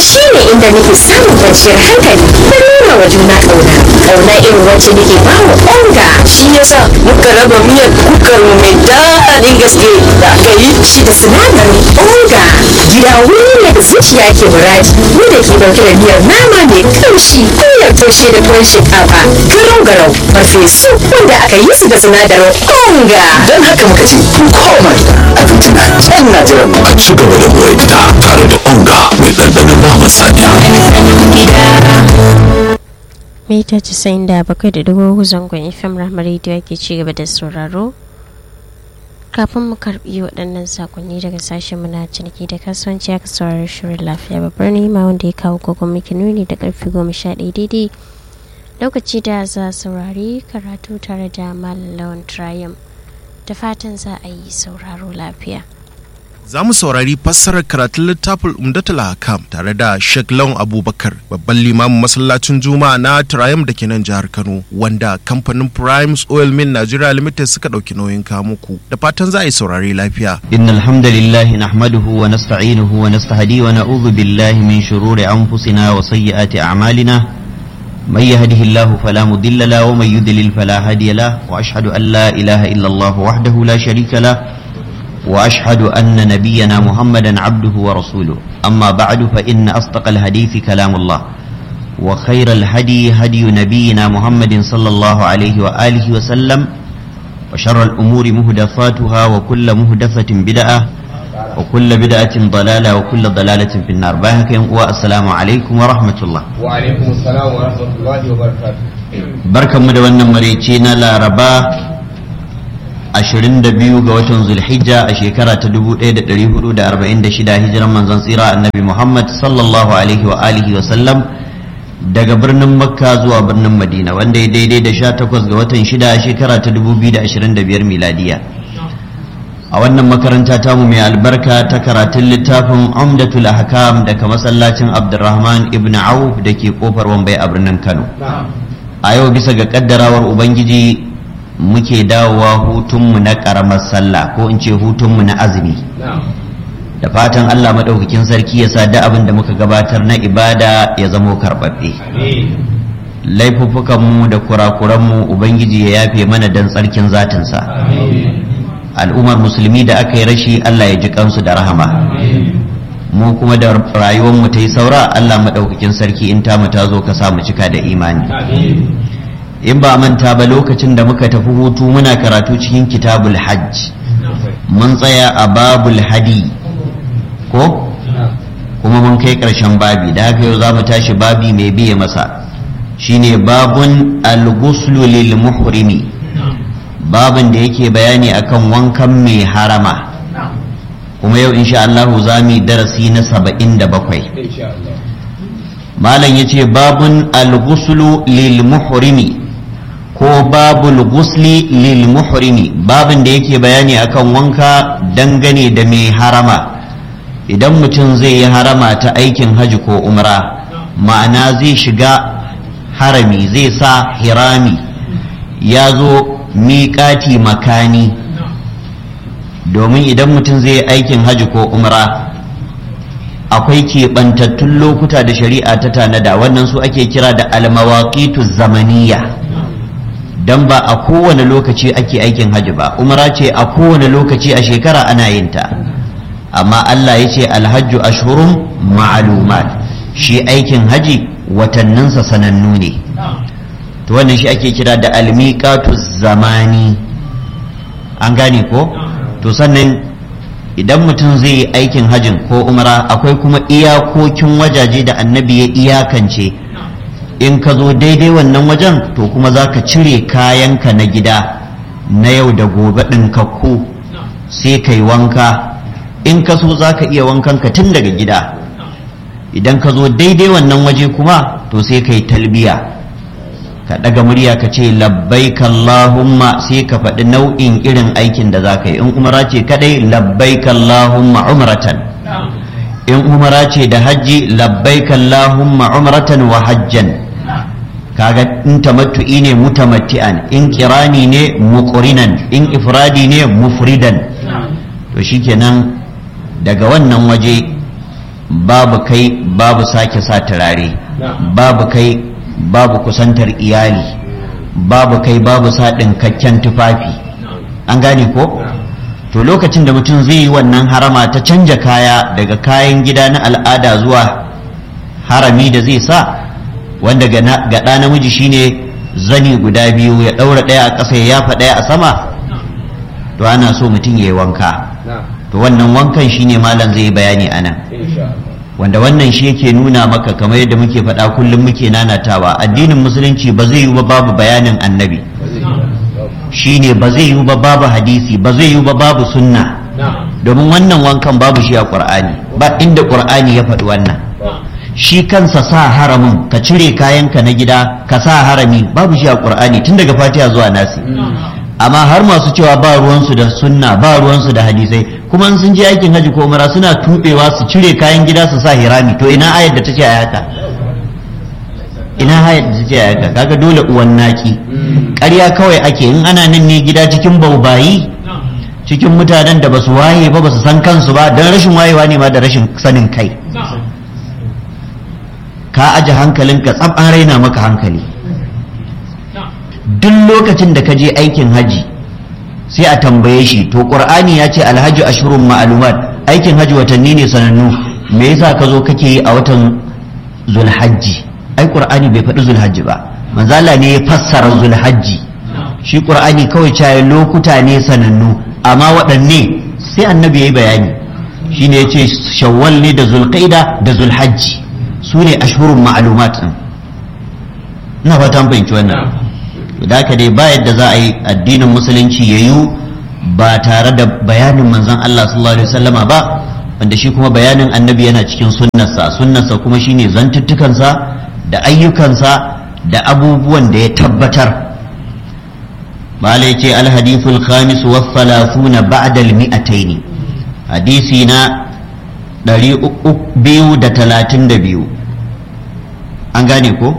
shi ne inda nake samun kwanciyar hankali da nuna wa juna ƙauna ƙauna irin wacce nake ba wa onga shi yasa muka raba miyar kukar mu mai daɗin gaske da aka yi shi da sinadarin onga gida wuri ne da zuciya ke muradi mu da ke ɗauke da miyar nama mai kamshi miyar taushe da tuwon shinkafa garau garau farfesu wanda aka yi su da sinadarin onga don haka muka ce ku koma gida abinci na can na jiran mu a ci gaba da more gida tare da onga mai ɗanɗanon naman saniya mita 97.4 zangon fm rahmar radio ake ci gaba da sauraro kafin mu karbi waɗannan sakonni daga sashen muna ciniki da kasuwanci aka saurari shirin lafiya babbar nema wanda ya kawo kogon miki nuni da karfi goma sha ɗaya daidai lokaci da za saurari karatu tare da malam lawan triumph da fatan za a yi sauraro lafiya Za mu saurari fassarar karatun littafin Umdatul Hakam tare da Sheikh Lawan Abubakar, babban limamin masallacin Juma'a na Triumph da ke nan jihar Kano, wanda kamfanin Primes Oil Mill Nigeria Limited suka ɗauki nauyin kamuku. Da fatan za a yi saurari lafiya. إن الحمد لله نحمده ونستعينه ونستهديه ونعوذ بالله من شرور أنفسنا وسيئات أعمالنا من يهده الله فلا مضل له ومن يضلل فلا هادي له وأشهد أن لا إله إلا الله وحده لا شريك له وأشهد أن نبينا محمدا عبده ورسوله أما بعد فإن أصدق الحديث كلام الله وخير الهدي هدي نبينا محمد صلى الله عليه وآله وسلم وشر الأمور مهدفاتها وكل مهدفة بدعة وكل بدعة ضلالة وكل ضلالة في النار باهك والسلام عليكم ورحمة الله وعليكم السلام ورحمة الله وبركاته بركة مدونة مريتين لا ربا 22 ga watan zulhijja a shekara ta 1446 hijiran manzon tsira annabi Muhammad sallallahu alaihi wa alihi wa sallam daga birnin makka zuwa birnin madina wanda ya daidai da 18 ga watan 6 a shekara ta 2025 miladiya a wannan makaranta tamu mai albarka ta karatun littafin umdatul ahkam daga masallacin abdurrahman ibn auf da ke kofar wambai a birnin kano a yau bisa ga kaddarawar ubangiji muke dawowa hutunmu na ƙaramar sallah ko in ce hutunmu na azumi da fatan Allah maɗaukakin sarki ya sa da abin da muka gabatar na ibada ya zamo karɓaɓɓe laifuffukanmu da kurakuranmu ubangiji ya yafe mana don tsarkin zatinsa al'ummar musulmi da aka yi rashi Allah ya ji kansu da rahama mu kuma da rayuwarmu ta yi saura Allah maɗaukakin sarki in tamu ta zo ka samu cika da imani in ba manta ba lokacin da muka tafi hutu muna karatu cikin kitabul hajj mun tsaya a babul hadi ko kuma mun kai ƙarshen babi da haka yau za mu tashi babi mai biye masa shine babun al-ghuslu lil muhrimi babin da yake bayani akan wankan mai harama kuma yau insha Allah za mu yi darasi na saba'in da bakwai malam ya ce babun al-ghuslu lil muhrimi ko babul ghusli lil muhrimi babin da yake bayani akan wanka dangane da mai harama idan mutum zai yi harama ta aikin haji ko umra ma'ana zai shiga harami zai sa hirami ya zo miƙati makani domin idan mutum zai yi aikin haji ko umra akwai keɓantattun lokuta da shari'a ta tanada wannan su ake kira da almawaqitu zamaniya dan ba a kowane lokaci ake aikin haji ba umra ce a kowane lokaci a shekara ana yin ta amma Allah ya ce alhajju ashhurun ma'lumat shi aikin haji watanninsa sanannu ne to wannan shi ake kira da almiqatu zamani an gane ko to sannan idan mutum zai yi aikin hajin ko umra akwai kuma iyakokin wajaje da annabi ya iyakance in ka zo daidai wannan wajen to kuma za ka cire kayanka na gida na yau da gobe ɗinkakku sai ka yi wanka in ka so za ka iya wankanka tun daga gida idan ka zo daidai wannan waje kuma to sai ka yi talbiya ka ɗaga murya ka ce labbaik Allahumma sai ka faɗi nau'in irin aikin da za ka yi in umara ce kadai labbaik Allahumma umratan in umara ce da hajji labbaik Allahumma umratan wa hajjan kaga in tamattu'i ne mutamatti'an in kirani ne muqrinan in ifradi ne mufridan to shikenan daga wannan waje babu kai babu sake sa turare babu kai babu kusantar iyali babu kai babu sa ɗinkakken tufafi an gane ko to lokacin da mutum zai yi wannan harama ta canja kaya daga kayan gida na al'ada zuwa harami da zai sa wanda ga ɗa namiji shine zani guda biyu ya ɗaura ɗaya a ƙasa ya yafa ɗaya a sama to ana so mutum ya yi wanka to wannan wankan shine malam zai yi bayani a nan wanda wannan shi yake nuna maka kamar yadda muke faɗa kullum muke nanatawa addinin musulunci ba zai yi ba babu bayanin annabi shine ba zai yi ba babu hadisi ba zai yi ba babu sunna domin wannan wankan babu shi a qur'ani ba inda qur'ani ya faɗi wannan shi kansa sa haramin ka cire kayanka na gida ka sa harami babu shi a qur'ani tun daga fatiha zuwa nasi amma har masu cewa ba ruwansu da sunna ba ruwansu da hadisai kuma in sun je aikin haji ko umara suna tubewa su cire kayan gida su sa hirami to ina ayar da ta ce a haka ina ayar da ta ce a haka kaga dole uwan naki ƙarya kawai ake in ana nan ne gida cikin baubayi cikin mutanen da basu waye ba basu san kansu ba don rashin wayewa ne ma da rashin sanin kai ka aje hankalinka tsab an raina maka hankali duk lokacin da ka je aikin haji sai a tambaye shi to qur'ani ya ce alhaji ashurun ma'lumat aikin haji watanni ne sanannu me yasa ka zo kake yi a watan zulhajji ai qur'ani bai faɗi zulhajji ba manzo Allah ne ya fassara zulhajji shi qur'ani kawai caye lokuta ne sanannu amma waɗanne sai annabi yayi bayani shine yace shawwal ne da zulqaida da zulhajji su ne ashurun ma'lumat ina fatan fahimci wannan da haka dai ba yadda za a yi addinin musulunci ya yi ba tare da bayanin manzon Allah sallallahu alaihi wasallama ba wanda shi kuma bayanin annabi yana cikin sunnarsa sunnarsa kuma shine zantuttukansa da ayyukansa da abubuwan da ya tabbatar malai ce alhadithul khamis wa thalathuna ba'da al-mi'atayn hadisi na 232 an gane ko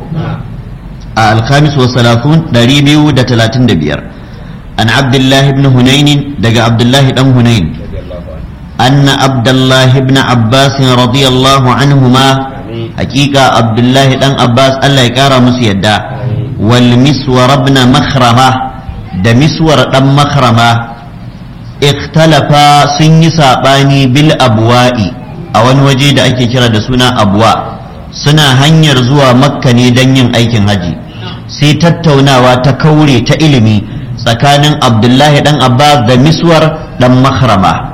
a alkhamis wa salafun ɗari biyu da talatin da biyar an abdullahi ibn hunainin daga abdullahi dan hunain anna abdullahi ibn abbas radiyallahu anhuma hakika abdullahi dan abbas allah ya kara musu yadda wal miswar ibn makhrama da miswar dan makhrama ikhtalafa sun yi sabani bil abwa'i a wani waje da ake kira da suna abwa suna hanyar zuwa makka ne don yin aikin haji sai tattaunawa ta kaure ta ilimi tsakanin abdullahi dan abbas da miswar dan mahrama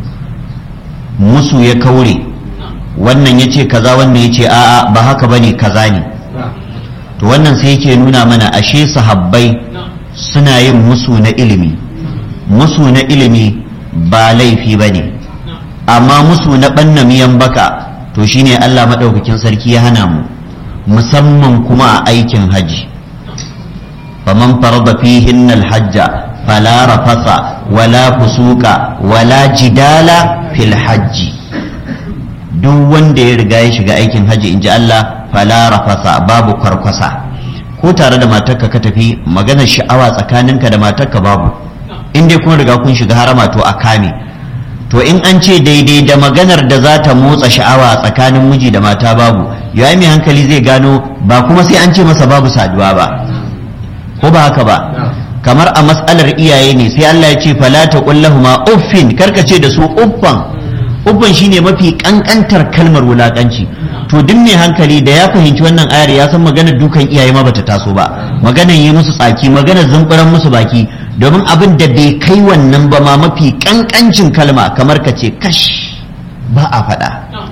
musu ya kaure wannan ya ce kaza wannan ya ce a'a ba haka bane kaza ne to wannan sai yake nuna mana ashe sahabbai suna yin musu na ilimi musu na ilimi ba laifi bane amma musu na ɓanna miyan baka to shine allah maɗaukakin sarki ya hana mu musamman kuma a aikin haji faman farada fihin alhajja fala rafasa wala fusuka wala jidala fil hajji duk wanda ya riga ya shiga aikin haji inji Allah fala rafasa babu kwarkwasa ko tare da matarka ka tafi maganar sha'awa tsakaninka da matarka babu in dai kun riga kun shiga harama to a kame to in an ce daidai da maganar da za ta motsa sha'awa tsakanin miji da mata babu ya mai hankali zai gano ba kuma sai an ce masa babu saduwa ba ko ba haka ba kamar a matsalar iyaye ne sai Allah ya ce fala ta kullahuma uffin karkace da su uffan uffan shine mafi kankantar kalmar wulakanci to duk mai hankali da ya fahimci wannan ayar ya san maganar dukan iyaye ma bata taso ba maganar yi musu tsaki maganar zumburan musu baki domin abin da bai kai wannan ba ma mafi kankancin kalma kamar ka ce kash ba a faɗa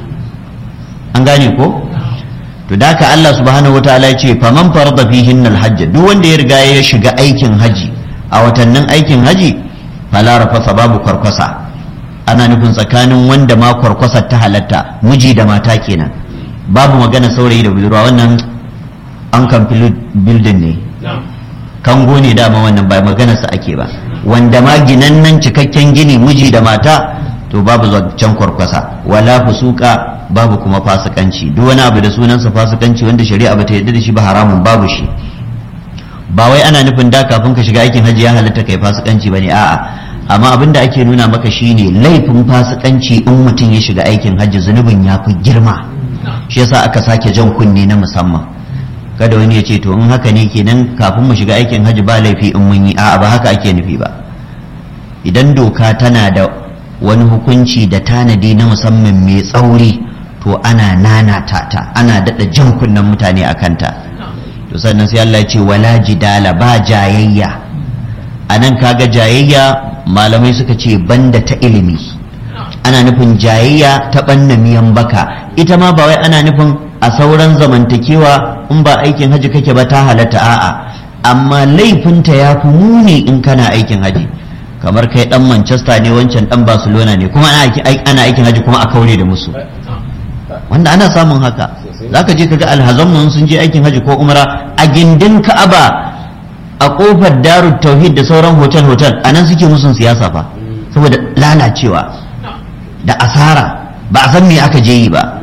an gane ko to da ka Allah subhanahu wataala ya ce faman farada fihin alhajj duk wanda ya riga ya shiga aikin haji a watannin aikin haji fala rafasa babu kwarkwasa ana nufin tsakanin wanda ma kwarkwasa ta halatta miji da mata kenan babu magana saurayi da budurwa wannan an kan bildin ne kango ne dama wannan ba maganarsa ake ba wanda ma ginannen cikakken gini miji da mata to babu zancen kwarkwasa wala fusuka babu kuma fasikanci duk wani abu da sunansa fasikanci wanda shari'a bata yarda da shi ba haramun babu shi ba wai ana nufin da kafin ka shiga aikin hajji ya halatta kai fasikanci bane a'a amma abin da ake nuna maka shine laifin fasikanci in mutum ya shiga aikin hajji zunubin ya fi girma shi yasa aka sake jan kunne na musamman kada wani ya ce to in haka ne kenan kafin mu shiga aikin hajji ba laifi in mun yi a'a ba haka ake nufi ba idan doka tana da wani hukunci da tanadi na musamman mai tsauri to ana nanata ta ana daɗa jan kunnen mutane a kanta to sannan sai Allah ya ce wala jidala ba jayayya a nan kaga jayayya malamai suka ce banda ta ilimi ana nufin jayayya ta ɓanna miyan baka ita ma ba wai ana nufin a sauran zamantakewa in ba aikin haji kake ba ta halatta a'a amma laifinta ya fi muni in kana aikin haji kamar kai dan manchester ne wancan dan barcelona ne kuma ana aikin haji kuma a kaure da musu wanda ana samun haka zaka je kaga alhazanmu sun je aikin haji ko umra a gindin ka'aba a kofar darut tauhid da sauran hotel hotel anan suke musun siyasa fa saboda lalacewa da asara ba a san me aka je yi ba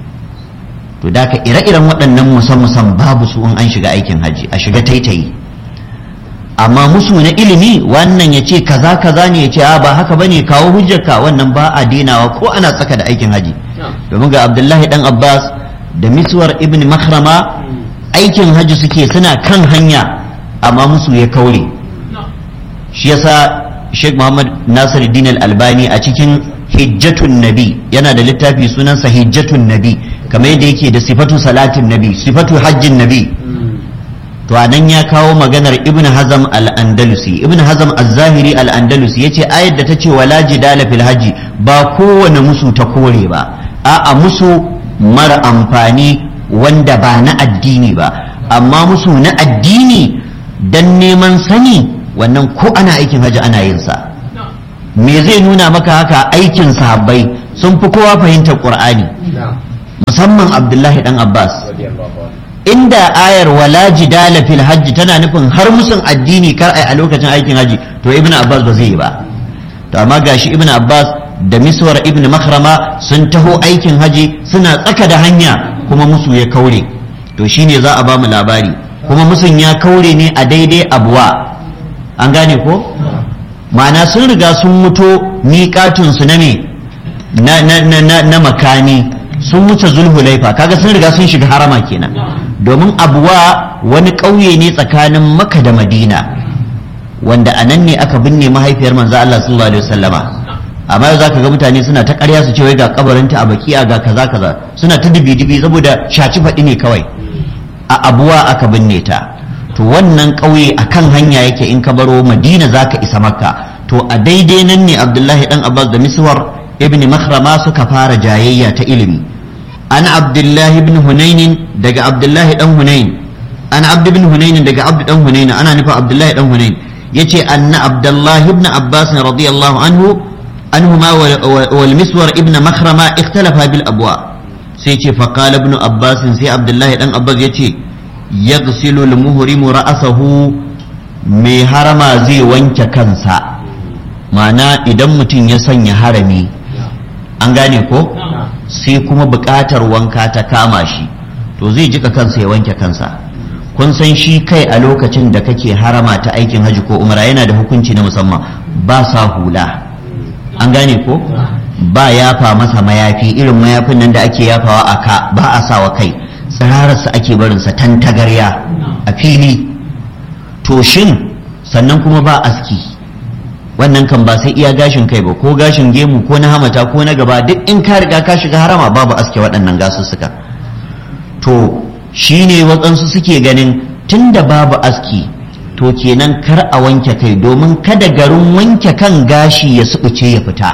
to da ka ire-iren waɗannan musan-musan babu su in an shiga aikin haji a shiga taitayi amma musu na ilimi wannan ya ce kaza kaza ne ya ce a ba haka bane kawo hujjarka wannan ba a denawa ko ana tsaka da aikin haji domin ga abdullahi dan abbas da miswar ibn makrama aikin haji suke suna kan hanya amma musu ya kaure shi yasa sheikh muhammad nasiruddin al-albani a cikin hijjatun nabi yana da littafi sunansa hijjatun nabi kamar yadda yake da sifatu salatin nabi sifatu hajjin nabi to anan ya kawo maganar ibn hazam al-andalusi ibn hazam az-zahiri al-andalusi yace ayar da ta ce wala jidala fil haji ba kowane musu ta kore ba a'a musu mara amfani wanda ba na addini ba amma musu na addini dan neman sani wannan ko ana aikin haji ana yin sa me zai nuna maka haka aikin sahabbai sun fi kowa fahimtar qur'ani musamman abdullahi dan abbas inda ayar wala jidala fil hajji tana nufin har musun addini kar ai a lokacin aikin haji to ibn abbas ba zai yi ba to amma gashi ibn abbas da miswar ibn makrama sun taho aikin haji suna tsaka da hanya kuma musu ya kaure to shine za a ba mu labari kuma musun ya kaure ne a daidai abuwa an gane ko ma'ana sun riga sun muto miƙatunsu na me na, na, na, na, na makani sun wuce zulhulaifa kaga sun riga sun shiga harama kenan domin abuwa wani ƙauye ne tsakanin maka da madina wanda a nan ne aka binne mahaifiyar manzo Allah sallallahu alaihi wasallama amma yau zaka ga mutane suna ta ƙarya su ce wai ga kabarinta a bakiya ga kaza kaza suna ta dibi dibi saboda shaci faɗi ne kawai a abuwa aka binne ta to wannan ƙauye a kan hanya yake in ka baro madina za ka isa makka to a daidai nan ne abdullahi dan abbas da miswar ibn makhrama suka fara jayayya ta ilimi an abdullahi ibn hunainin daga abdullahi dan hunain an abd ibn hunainin daga abd dan hunain ana nufa abdullahi dan hunain yace anna abdullahi ibn abbas radiyallahu anhu anhuma wal miswar ibn makhrama ikhtalafa bil abwa sai ce faqala ibn abbas sai abdullahi dan abbas yace yaghsilu al-muhrimu ra'sahu mai harama zai wanke kansa ma'ana idan mutum ya sanya harami an gane ko sai kuma buƙatar wanka ta kama shi to zai jika kansa ya wanke kansa kun san shi kai a lokacin da kake harama ta aikin haji ko umra yana da hukunci na musamman ba sa hula an gane ko ba yafa masa mayafi irin mayafin nan da ake yafawa a ka ba a sawa kai tsirararsa ake barinsa tantagarya a fili to shin sannan kuma ba aski wannan kan ba sai iya gashin kai ba ko gashin gemu ko na hamata ko na gaba duk in ka riga ka shiga harama babu aske waɗannan gasussuka to shine waɗansu suke ganin tunda babu aski to kenan kar a wanke kai domin kada garin wanke kan gashi ya suɓuce ya fita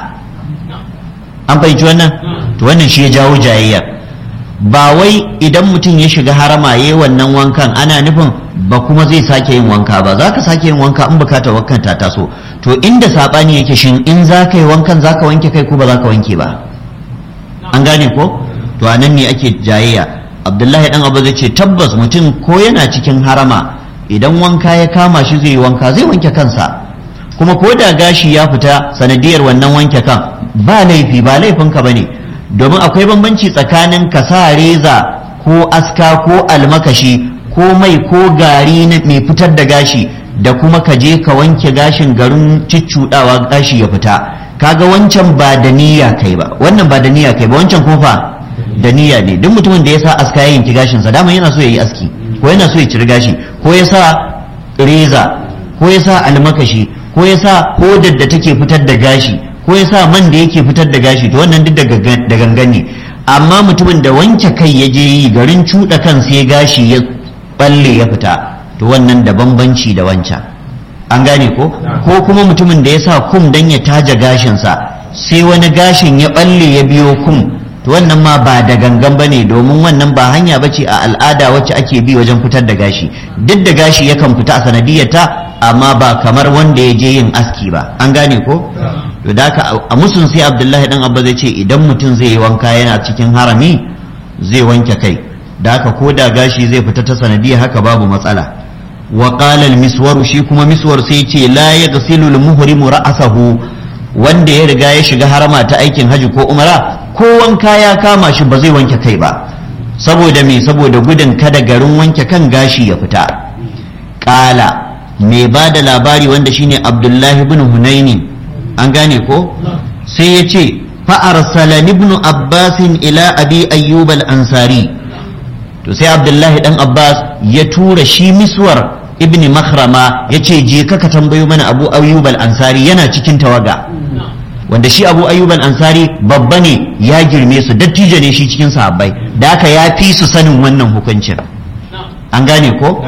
an fahimci wannan to wannan shi ya jawo jayayya ba wai idan mutum ya shiga harama ya yi wannan wankan ana nufin ba kuma zai sake yin wanka ba za ka sake yin wanka in bukatar wankan ta taso to inda saɓani yake shin in za ka yi wankan za ka wanke kai ko ba za ka wanke ba an gane ko to a nan ne ake jayayya abdullahi dan abu zai ce tabbas mutum ko yana cikin harama idan wanka ya kama shi zai yi wanka zai wanke kansa kuma ko da gashi ya fita sanadiyar wannan wanke kan ba laifi ba laifinka ba ne domin akwai bambanci tsakanin ka sa reza ko aska ko almakashi ko mai ko gari na mai fitar da gashi da kuma ka je ka wanke gashin garin ciccudawa gashi ya fita kaga wancan ba da niyya kai ba wannan ba da niyya kai ba wancan kuma fa da niyya ne duk mutumin da ya sa aska ya yanki gashinsa dama yana so ya yi aski ko yana so ya ciri gashi ko ya sa reza ko ya sa almakashi ko ya sa hodar da take fitar da gashi ko ya sa man da yake fitar da gashi to wannan duk da gangan ne amma mutumin da wanke kai ya je yi garin cuɗa kan sai gashi ya balle ya fita to wannan da bambanci da wancan an gane ko ko kuma mutumin da ya sa kum dan ya taja gashinsa sai wani gashin ya balle ya biyo kum to wannan ma ba da gangan bane domin wannan ba hanya bace a al'ada wacce ake bi wajen fitar da gashi duk da gashi yakan fita a sanadiyarta amma ba kamar wanda ya je yin aski ba an gane ko to da haka a musun sai abdullahi dan abba zai ce idan mutum zai yi wanka yana cikin harami zai wanke kai da haka ko da gashi zai fita ta sanadiyar haka babu matsala wa qala al miswar shi kuma miswar sai ce la yaghsilu al muhrimu ra'sahu wanda ya riga ya shiga harama ta aikin haji ko umara ko wanka ya kama shi ba zai wanke kai ba saboda me saboda gudun kada garin wanke kan gashi ya fita qala mai ba da labari wanda shine abdullahi ibn hunaini an gane ko sai ya ce fa'arsalani ibn abbasin ila abi ayyub al-ansari to sai abdullahi dan abbas ya tura shi miswar ibn makhrama ya ce je ka tambayo mana abu ayyub al-ansari yana cikin tawaga wanda shi abu ayyub al-ansari babba ne ya girme su dattijo ne shi cikin sahabbai da haka ya fi su sanin wannan hukuncin an gane ko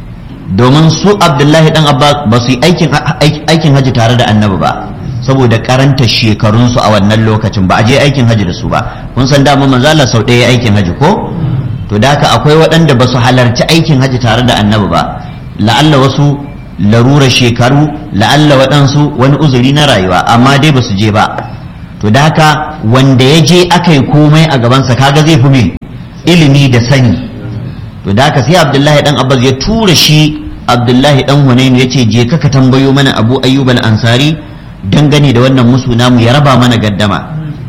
domin su abdullahi dan abbas ba su yi aikin haji tare da annabi ba saboda karanta shekarunsu a wannan lokacin ba a je aikin haji da su ba kun san dama manzala sau ɗaya aikin haji ko to da haka akwai waɗanda ba su halarci aikin haji tare da annabi ba la'alla wasu larura shekaru la'alla waɗansu wani uzuri na rayuwa amma dai ba su je ba to da haka wanda ya je aka yi komai a gabansa kaga zai fi mai ilimi da sani to da haka sai abdullahi dan abbas ya tura shi abdullahi dan hunainu ya ce je ka tambayo mana abu ayyub al-ansari dangane da wannan musu namu ya raba mana gaddama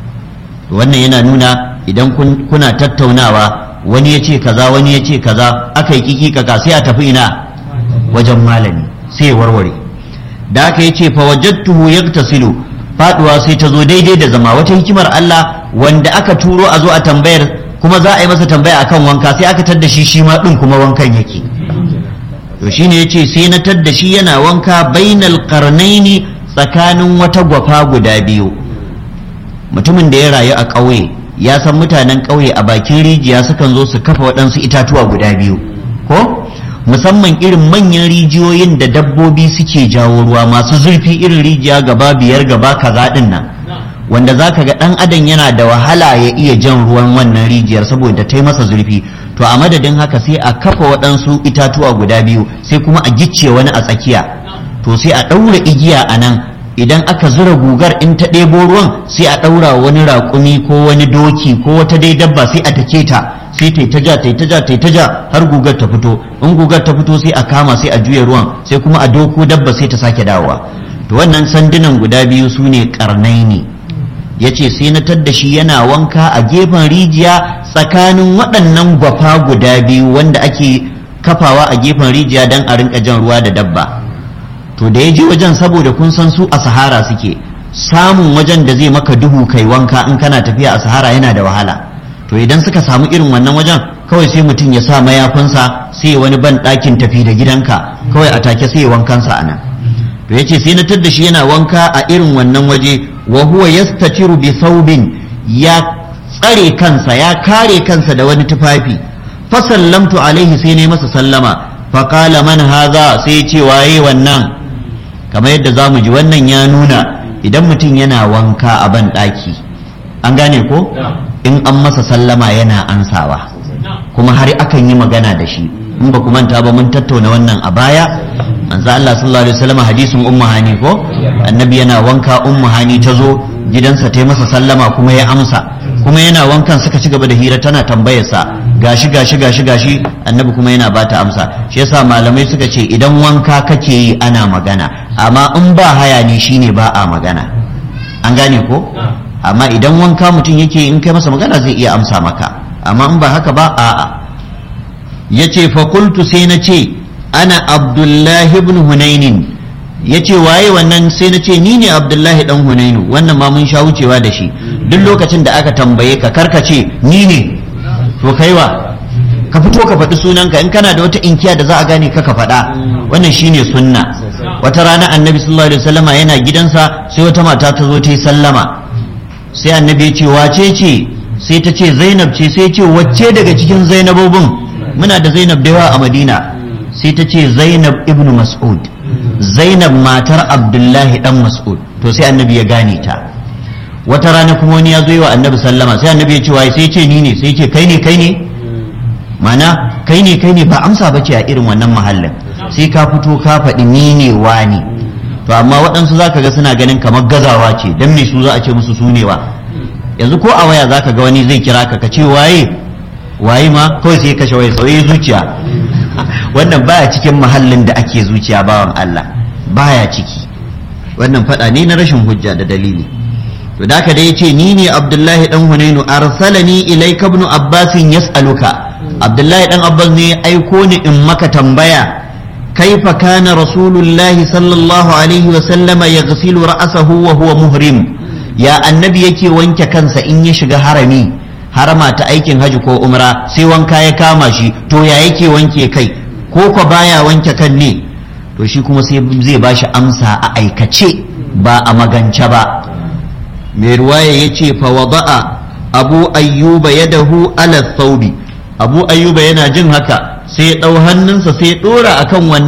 wannan yana nuna idan kuna tattaunawa wani ya ce kaza wani ya ce kaza aka yi kiki kaka sai a tafi ina wajen malami sai ya warware da aka yi ce fa wajadtuhu yaktasilu faduwa sai ta zo daidai da zama wata hikimar Allah wanda aka turo a zo a tambayar kuma za a yi masa tambaya akan wanka sai aka tadda shi shi ma din kuma wankan yake to shine yace sai na tadda shi yana wanka bainal qarnaini tsakanin wata gwafa guda biyu mutumin da ya rayu a ƙauye ya san mutanen ƙauye a bakin rijiya sukan zo su kafa waɗansu itatuwa guda biyu ko musamman irin manyan rijiyoyin da dabbobi suke jawo ruwa masu zurfi irin rijiya gaba biyar gaba kaza ɗin nan wanda za ka ga ɗan adam yana da wahala ya iya jan ruwan wannan rijiyar saboda ta masa zurfi to a madadin haka sai a kafa waɗansu itatuwa guda biyu sai kuma a gicce wani a tsakiya to sai a ɗaura igiya a nan idan aka zura gugar in ta ɗebo ruwan sai a ɗaura wani raƙumi ko wani doki ko wata dai dabba sai a take ta sai ta ta ja ta ta ja ta ta ja har gugar ta fito in gugar ta fito sai a kama sai a juya ruwan sai kuma a doko dabba sai ta sake dawowa to wannan sandunan guda biyu su ne karnai ne ya ce sai na tadda shi yana wanka a gefen rijiya tsakanin waɗannan gwafa guda biyu wanda ake kafawa a gefen rijiya don a rinka jan ruwa da dabba to da ya je wajen saboda kun san su a sahara suke samun wajen da zai maka duhu kai wanka in kana tafiya a sahara yana da wahala to idan suka samu irin wannan wajen kawai sai mutum ya sa mayafinsa sai wani ban ɗakin tafi da gidanka kawai a take sai wankansa a nan to yace sai na tadda shi yana wanka a irin wannan waje wa huwa yastatiru bi thawbin ya tsare kansa ya kare kansa da wani tufafi fa sallamtu alaihi sai ne masa sallama fa qala man hadha sai ya ce waye wannan kamar yadda zamu ji wannan ya nuna idan mutum yana wanka a ban ɗaki an gane ko in an masa sallama yana ansawa kuma har akan yi magana da shi in ba ku manta ba mun tattauna wannan a baya manzo Allah sallallahu alaihi wasallam hadisin ummu hani ko annabi yana wanka ummu hani ta zo gidansa ta masa sallama kuma ya amsa kuma yana wankan suka ci gaba da hira tana tambayar sa gashi gashi gashi gashi annabi kuma yana bata amsa shi yasa malamai suka ce idan wanka kake yi ana magana amma in ba haya ne shine ba a magana an gane ko amma idan wanka mutum yake in kai masa magana zai iya amsa maka amma in ba haka ba a'a ya ce fakultu sai na ce ana abdullahi ibn hunainin ya ce waye wannan sai na ce ni ne abdullahi dan hunainu wannan ma mun sha wucewa da shi duk lokacin da aka tambaye ka karkace ni ne to kaiwa ka fito ka faɗi sunanka in kana da wata inkiya da za a gane ka ka faɗa wannan shine sunna wata rana annabi sallallahu alaihi wasallama yana gidansa sai wata mata ta zo ta yi sallama sai annabi ya ce wace ce sai ta ce zainab ce sai ce wacce daga cikin zainabobin muna da zainab da yawa a madina sai ta ce zainab ibn mas'ud zainab matar abdullahi dan mas'ud to sai annabi ya gane ta wata rana kuma wani ya zo yi wa annabi sallama sai annabi ya ce waye sai ce ni ne sai ce kai ne kai ne mana kai ne kai ne ba amsa ba ce a irin wannan mahallin sai ka fito ka faɗi ni ne wani to amma waɗansu za ka ga suna ganin kamar gazawa ce don me su za a ce musu su ne wa yanzu ko a waya za ka ga wani zai kira ka ka ce waye waye ma kawai sai kashe waye sauye zuciya wannan baya cikin mahallin da ake zuciya bawan Allah baya ciki wannan faɗa ne na rashin hujja da dalili to da haka da yace ni ne Abdullahi dan Hunainu arsalani ilayka ibn Abbas yas'aluka Abdullahi dan Abbas ne aiko ni in maka tambaya kaifa kana rasulullahi sallallahu alaihi wa sallama yaghsilu ra'sahu wa huwa muhrim ya annabi yake wanke kansa in ya shiga harami harama ta aikin haji ko umra sai wanka ya kama shi to ya yake wanke kai ko ko baya wanke kan ne to shi kuma sai zai bashi amsa a aikace ba a magance ba mai ruwaya ya ce fa wada'a abu ayyuba yadahu ala thawbi abu ayyuba yana jin haka sai ya ɗau hannunsa sai ya ɗora akan wannan